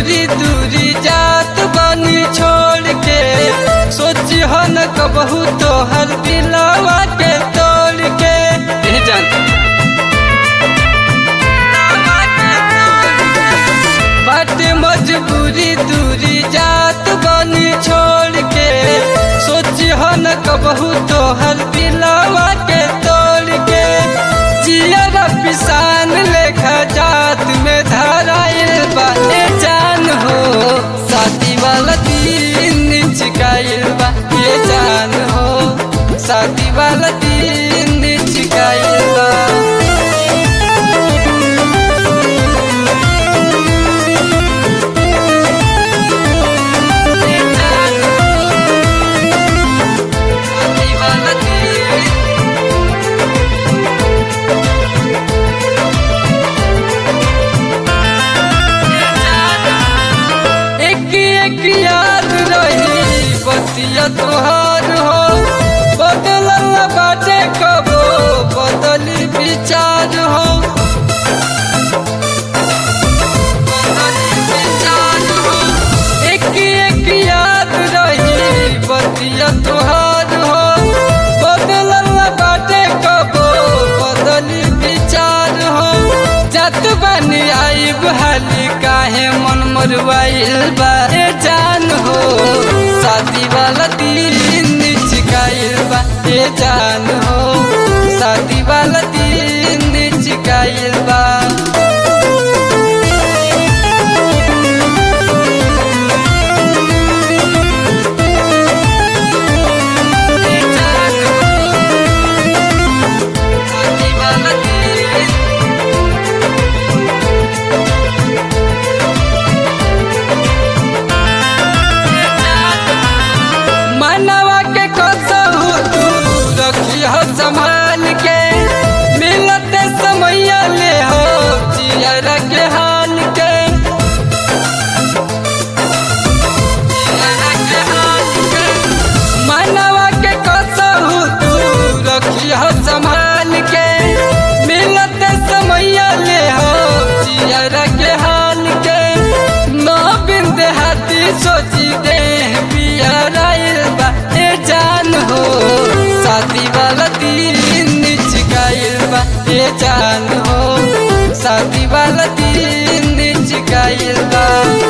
मजबूरी दूरी जात बनी छोड़ के सोची हो न कबहू तोहर दिलावा के तोड़ के ए जान बाटे मजबूरी दूरी जात बनी छोड़ के सोची हो न कबहू तोहर दिलावा के तोड़ के जियर पिसान लेखा जात में धराइल बाटे जान हो शादी वाला दिन चिकाइल बा ये जान हो शादी वाला दिन चिकाइल बा ये जान हो, शादी वाला दिन एक एक याद रही बतिया तोहार हो बदलल बाटे कबो बदली विचार हो बदली विचार हो एक एक याद रही बतिया तोहार हो बदलल बाटे कबो बदली विचार हो जत बनी आई बहाली काहे मन मरवाइल बा ए जान हो शादी वाला दिन चिकाइल बा ए जान हो शादी वाला दिन चिकाइल बा ए जान हो, शादी वाला दिन मनवा के कसहु तू रखिह संभाल के मिलते समैया ले हो जियर के हाल के जियर के हाल के। मनवा के कसहु तू रखिह संभाल के मिलते समैया ले हो जियर के हाल के नौ बिंद हाथी सोची दे पियराइल बा ए जान हो शादी वाला दिन चिकाइल बा ए जान हो शादी वाला दिन चिकाइल बा